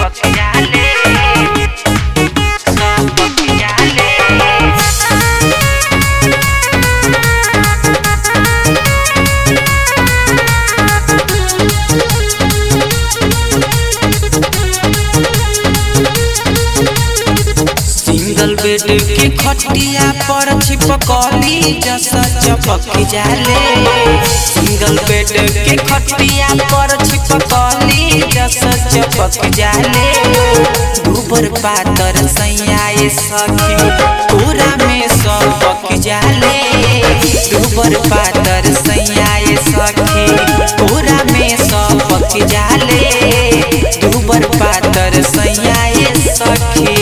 चपक जाले चपक जाले सिंगल बेड के खटिया पर छिपकली जस चपक जाले सिंगल बेड के खटिया पर छिपकली जस चपक जाले दूबर पातर सैयाए सखी पूरा में सबक जाले दूबर पातर सैयाए सखी पूरा में सबक जाले दूबर पातर सैयाए सखी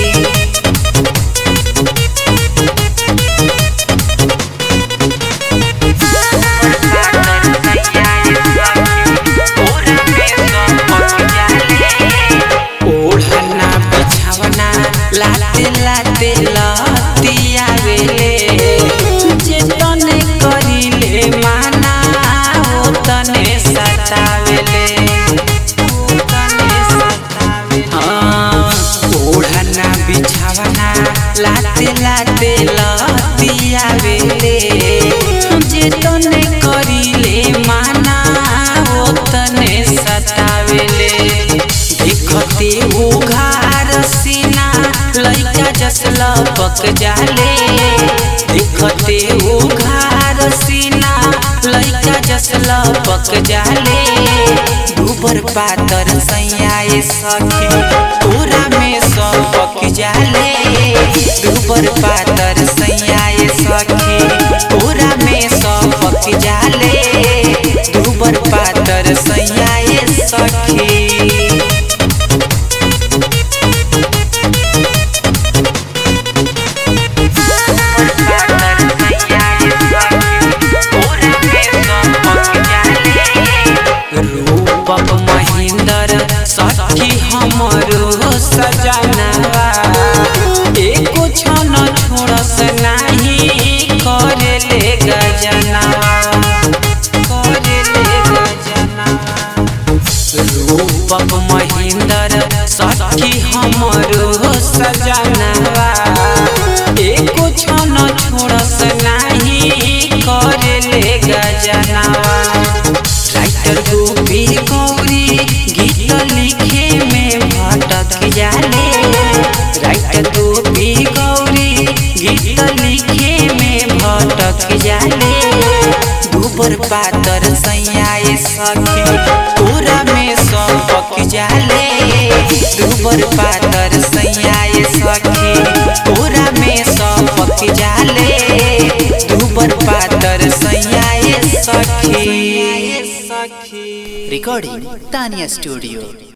ओढ़ना बिछावना लाते लाते लतिया वेले जे तने करिले माना ओ तने सतावेले ओ तने सतावेले हाँ, ओढ़ना बिछावना लाते लाते लतिया वेले जे तने करिले माना ओ तने सतावेले देखते उघार सीना लइका जस लपक जाले देखते उघार सीना लइका जस लपक जाले दूबर पातर सैयाए सखी पूरा में सबक जाले दूबर पातर सैयाए सखी पूरा में सबक जाले दूबर पातर सैयाए सखी रूपक महेंद्र सखी हमरो सजनवा एको क्षण छोड़स नाही करेले गजनवा करेले गजनवा रूपक महेंद्र सखी हमरो सजनवा एको क्षण छोड़स नाही करेले गजनवा राइटर गोपी गौरी गीत लिखे में भटक जाले राइटर गोपी गौरी गीत लिखे में भटक जाले दूबर पातर सैयाए सखी पूरा में सबक जाले दूबर पातर सैयाए सखी पूरा में सबक जाले दूबर पातर सैयाए सखी Recording Tanya Studio.